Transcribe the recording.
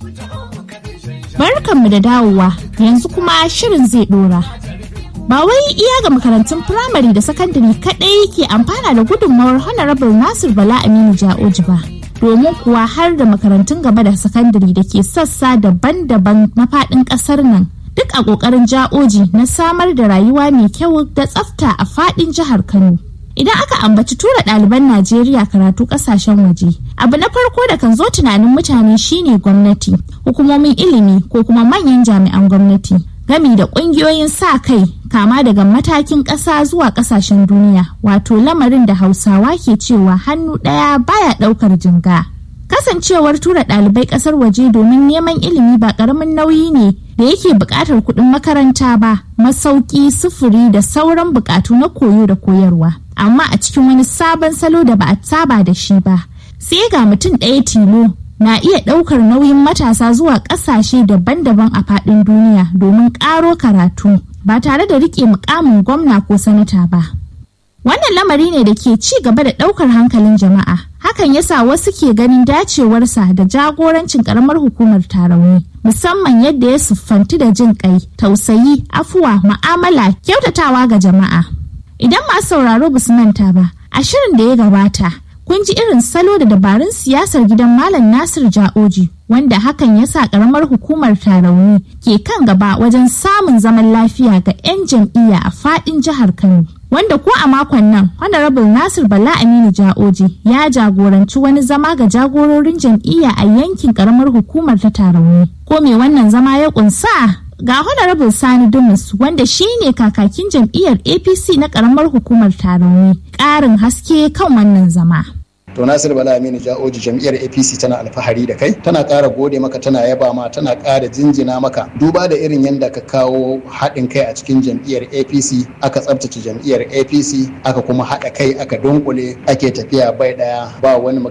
Barkanmu da dawowa yanzu kuma shirin zai dora. Ba wai iya ga makarantun firamare da sakandare kaɗai ke amfana da gudunmawar Honorable Nasir Bala Aminu Ja'oji ba. Domin kuwa har da makarantun gaba da sakandare da ke sassa daban-daban na faɗin ƙasar nan. Duk a ƙoƙarin ja'oji na samar da rayuwa mai kyau da tsafta a faɗin jihar Kano. Idan aka ambaci tura ɗaliban Najeriya karatu ƙasashen waje, abu na farko da kan zo tunanin mutane shine gwamnati, hukumomin ilimi ko kuma manyan jami'an gwamnati, gami da ƙungiyoyin sa kai kama daga matakin ƙasa zuwa ƙasashen duniya, wato lamarin da Hausawa ke cewa hannu ɗaya baya ɗaukar jinga. Kasancewar tura ɗalibai ƙasar waje domin neman ilimi ba ƙaramin nauyi ne da yake buƙatar kuɗin makaranta ba, masauki, sufuri da sauran buƙatu na koyo da koyarwa. Amma a cikin wani sabon salo da ba a saba da shi ba, sai ga mutum ɗaya tilo na iya ɗaukar nauyin matasa zuwa ƙasashe daban-daban a faɗin duniya domin ƙaro karatu ba tare da riƙe mukamin gwamna ko sanata ba. Wannan lamari ne da ke ci gaba da ɗaukar hankalin jama'a. Hakan yasa wasu ke ganin dacewarsa da jagorancin ƙaramar hukumar tarauni. Musamman yadda ya siffanti da jin ƙai, tausayi, afuwa, ma'amala, kyautatawa ga jama'a. Idan masu sauraro ba su manta ba, a shirin da ya gabata, kun ji irin salo da dabarun siyasar gidan Malam Nasir Ja'oji, wanda hakan ya sa ƙaramar hukumar tarauni ke kan gaba wajen samun zaman lafiya ga 'yan jam'iyya a faɗin jihar Kano. wanda ko a makon nan honorable nasir bala aminu ja'oji ya jagoranci wani zama ga jagororin jam'iyya a yankin karamar hukumar ta tarauni ko me wannan zama ya kunsa ga honorable sani dumus wanda shine kakakin jam'iyyar apc na karamar hukumar tarauni ƙarin haske kan wannan zama to nasir bala aminu ja'oji jam'iyyar apc tana alfahari da kai tana ƙara gode maka tana yaba ma tana ƙara jinjina maka duba da irin yadda ka kawo haɗin kai a cikin jam'iyyar apc aka tsabtace jam'iyyar apc aka kuma haɗa kai aka dunkule ake tafiya bai ɗaya ba wani